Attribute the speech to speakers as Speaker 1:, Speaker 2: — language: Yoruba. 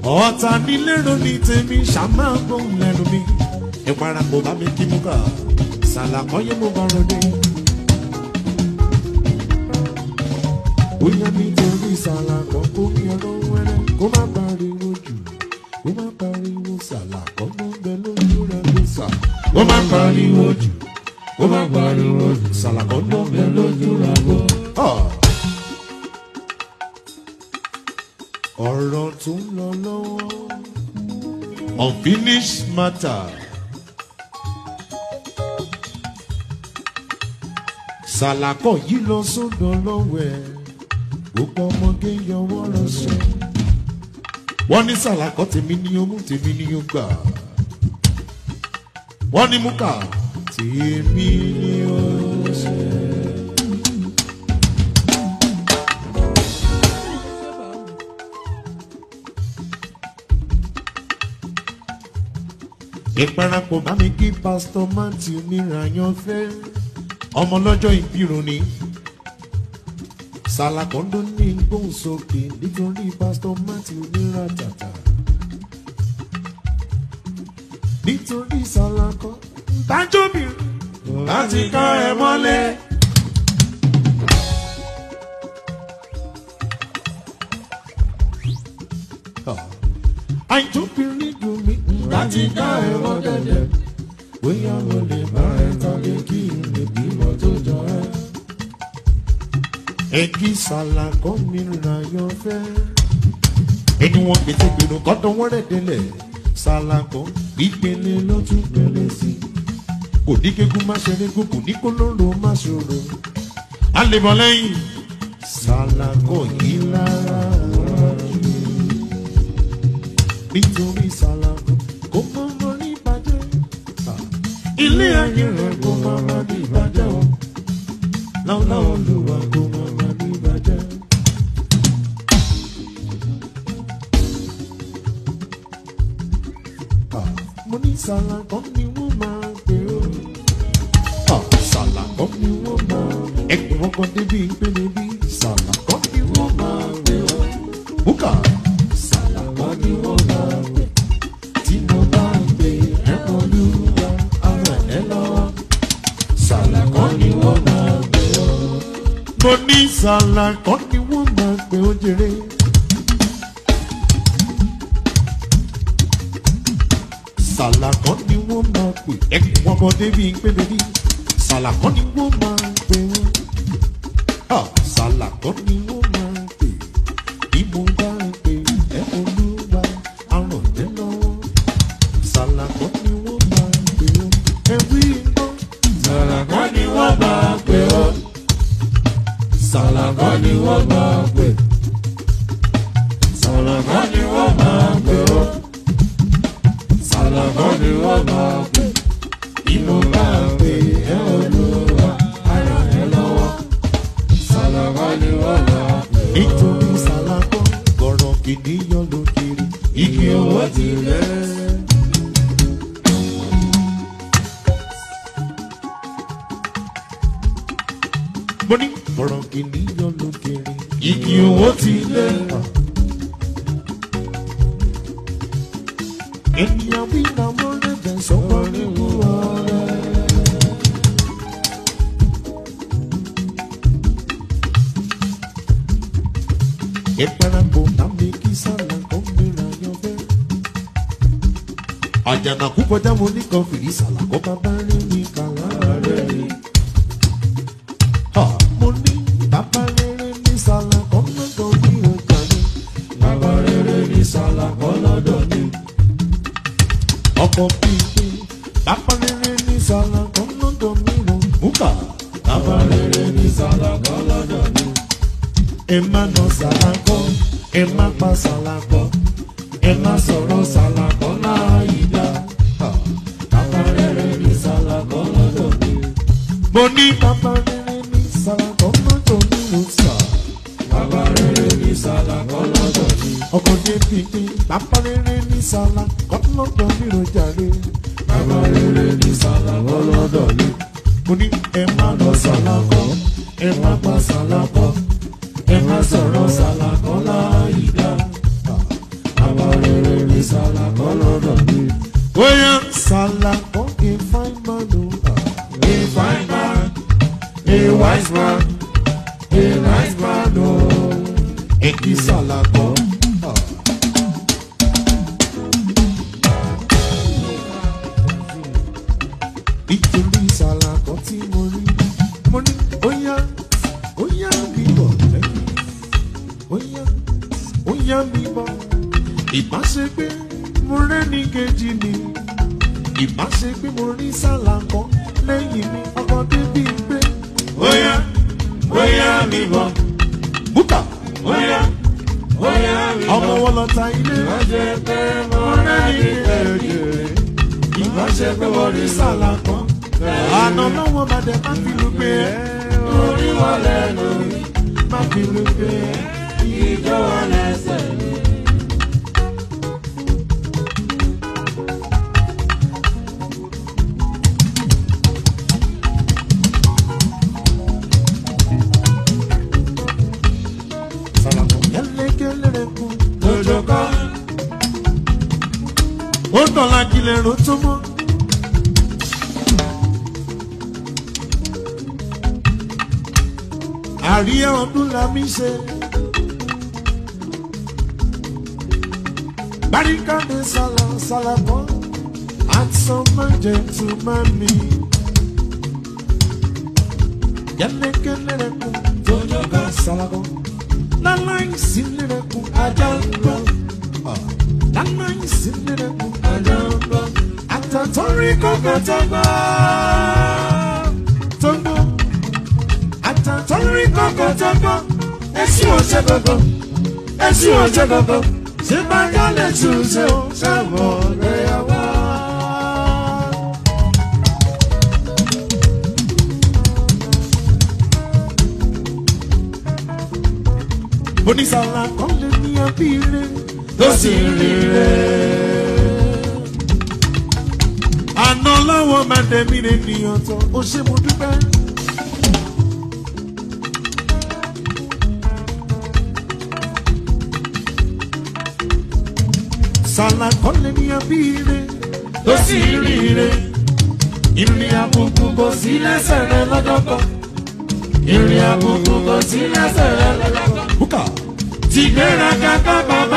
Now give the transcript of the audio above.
Speaker 1: ọ̀tá nílérò ní tèmi ṣàmà gbóhùn lẹ́nu mi ìparapọ̀ bá mi kí mú kà ṣàlàkọ́yé mo bá rọdé. bóyá nítorí ṣàlàkọ́ kó mi ọdún wẹ́rẹ́ kó má pariwo jù kó má pariwo ṣàlàkọ́ ló ń bẹ lójú rẹ̀ ló sà. kó má pariwo jù kó má pariwo jù ṣàlàkọ́ ló ń bẹ lójú rẹ̀ ló. ọ̀rọ̀ tó ń lọ lọ́wọ́ unfinished matter. Sàlàkọ̀ yìí lọ sódò lọ́wọ́ ẹ̀ gbogbo ọmọge yọwọ́ lọ sùn. Wọ́n ní sàlàkọ̀ tèmi ni ó mú tèmi ni ó gbà. Wọ́n ní múkà tèmi ni ó ṣe. ìparapọ̀ bá mi kí pásítọ̀ matthew mìíràn fẹ́ ọmọ lọ́jọ́ ìbírun ni sàlàkọ́ńdó ní gbóhùnsókè nítorí pásítọ̀ matthew mìíràn tàtà nítorí sàlàkọ́ dájọ́bìnrin láti ká ẹ mọ́lẹ̀. àìjóbìnrin dùn mí láti ká ẹ mọ́lẹ̀ bóyá mo lè bá ẹ tọ́lé kí n lè bímọ tó jọ ẹ. ẹ kí sàlàkọ́ mi ràyàn fẹ́. ẹni wọn pété gbèrò kọ́tọ̀ wọ́n rẹ̀ délẹ̀ sàlàkọ́ ìpele ló tún pele sí i. kò ní kékun má ṣerégún kò ní kó lóró má ṣòro. a lè bọ̀ lẹ́yìn sàlàkọ́ yìí lára wájú. nítorí sàlàkọ́ kò mọ́ mọ́ ní ìbàjẹ́ ilé ayé rẹ̀ kó máa ma ní ìbàjẹ́ o láwùlá olùwà kó máa ma ní ìbàjẹ́. Ah, mo ní sàlàkọ́ ni wọ́n máa pè ó. Ah, sàlàkọ́ ni wọ́n máa ẹgbẹ́ wọn kan débi ìpele bí sàlàkọ́ ni wọ́n máa pè ó. bùkà sàlàkọ́ ni wọ́n máa pè tí mo bá ń pè ẹ́ olúwa ara ẹ lọ́wọ́. Sàlàkọ́ ni wọ́n máa pè ó. Mo ní sàlàkọ́ ni wọ́n máa pè ó jèrè. Sàlàkọ́ ni wọ́n máa pè ẹ̀kún wọn bọ̀ débi ìpele bí. Sàlàkọ́ ni wọ́n máa pè ó. Ah, Sàlàkọ́ ni wọ́n máa pè. Bí mo bá ń pè ẹ́ olúwa, aràn ẹ lọ́wọ́ sàlàkọ́ ni wọ́n máa pè ó. ẹ̀wí iná. sàlàkọ́ ni wọ́n máa pè ó. sàlàkọ́ ni wọ́n máa pè. sàlàkọ́ ni wọ́n máa pè ó. sàlàkọ́ ni wọ́n máa pè. ìmọ̀ máa pè ẹ́ olúwa ara ẹ lọ́wọ́. sàlàkọ́ ni wọ́n máa pè ó. nítorí sàlàkọ́ gọ̀rọ̀ kìnìyàn ló kiri. igi owó ti rẹ̀. mo ní ọ̀rọ̀ kìnìyàn ló kéré. igi owó ti lé. ènìyàn bí nàmọ́ lẹ́bẹ̀ sọ́kọ́ nínú ọ̀rẹ́. ìparapọ̀ tàbí kí sálà kó gbéra yan fẹ́. àjànàkú kọjá mo ní kan fìrí sàlà kó bàbá rí mi kàlá rẹ̀ rí mo ní bàbá rere ní sàlà kan lọ́dọ̀ ní ọjà ni. bàbá rere ní sàlà kan lọ́dọ̀ ni. ọkọ̀ pípé bàbá rere ní sàlà kan lọ́dọ̀ mi lọ. bùkà bàbá rere ní sàlà kan lọ́dọ̀ ni. ẹ má nà sàlà kan ẹ má pa sàlà kan ẹ má sọ̀rọ̀ sàlà kan láàyè dá. bàbá rere ní sàlà kan lọ́dọ̀ mi. mo ní bàbá rere ní sàlàkọ́ lọ́dọ̀ mi ló sà. Bàbá rere ní sàlàkọ́ lọ́dọ̀ mi. Ọkọ̀ dé pípé. Bàbá rere ní sàlàkọ́ lọ́dọ̀ mi ló jàre. Bàbá rere ní sàlàkọ́ lọ́dọ̀ mi. Mo ní ẹ má lọ sàlàkọ́, ẹ má pa sàlàkọ́, ẹ má sọ̀rọ̀ sàlàkọ́ láàyè dá. Bàbá rere a wise man, a nice man, oh. Èkì sàlàkọ́. Nítorí sàlàkọ́ tí mo rí, mo ní óyá, óyá mi bọ̀ lẹ́yìn. Óyá, óyá mi bọ̀. Ìbáṣepé mo rẹ́ni kejì mi. Ìbáṣepé mo rí sàlàkọ́ lẹ́yìn mi. Ọkọ̀ débi pé.
Speaker 2: Óyá, óyá mi bọ̀.
Speaker 1: Búkà.
Speaker 2: Óyá, óyá mi
Speaker 1: Ọmọ
Speaker 2: bọ̀.
Speaker 1: wọn lọ ta ilé.
Speaker 2: Ìbáṣe pé mo rẹ́ni kejì. Ìbáṣe pé mo rí sàlàkọ́.
Speaker 1: Àná lọ́wọ́ bá dẹ̀ má fi lu pé ẹ́.
Speaker 2: Orí wọn lẹ́nu,
Speaker 1: Má fi lu pé ẹ́.
Speaker 2: ìjọ wọn lẹ́sẹ̀.
Speaker 1: Sàlàkọ́ kẹ́lẹ́kẹ́lẹ́ rẹ̀ kú.
Speaker 2: Òjò kan,
Speaker 1: Ó dọ̀la kílẹ̀ ro tó mọ́. Àríyá ọdún la mi ṣe. Barikade sala salakọ, handsome gentleman mi. Kẹ́lẹ́kẹ́lẹ́ rẹ̀ kú.
Speaker 2: òjò kan,
Speaker 1: Salakọ. Láláì sí lẹ́rẹ̀ kú.
Speaker 2: ajá ń gbọ́,
Speaker 1: Láláì sí lẹ́rẹ̀ kú.
Speaker 2: ajá ń gbọ́.
Speaker 1: Àtàtọ́rí kọ̀kọ̀ tó gbọ́. Tó gbọ́. Àtàtọ́rí kọ̀kọ̀ tó gbọ́. Èsì ọ̀ṣẹ́ gbọ̀gbọ̀. Èsì ọ̀ṣẹ́ gbọ̀gbọ̀. Ṣé bá yálẹ̀ tù ṣe o? Ṣé mọ̀ lẹ́yàwó? Onísàlà kan lè ní abíire.
Speaker 2: Tó sì rí
Speaker 1: Àná lọ́wọ́ máa dẹ̀mí rẹ̀ nìyàn tán, ó ṣe mo dúpẹ́. Sàlà kọ́lé ní abíire,
Speaker 2: Tó sì rí rẹ̀.
Speaker 1: ìrìn àbùkù kò sí lẹ́sẹ̀ rẹ̀ lọ́jọ́ kan.
Speaker 2: Ìrìn àbùkù kò sí lẹ́sẹ̀ rẹ̀ lọ́jọ́ kan.
Speaker 1: Bùkà
Speaker 2: Ti gbéraga ká bàbá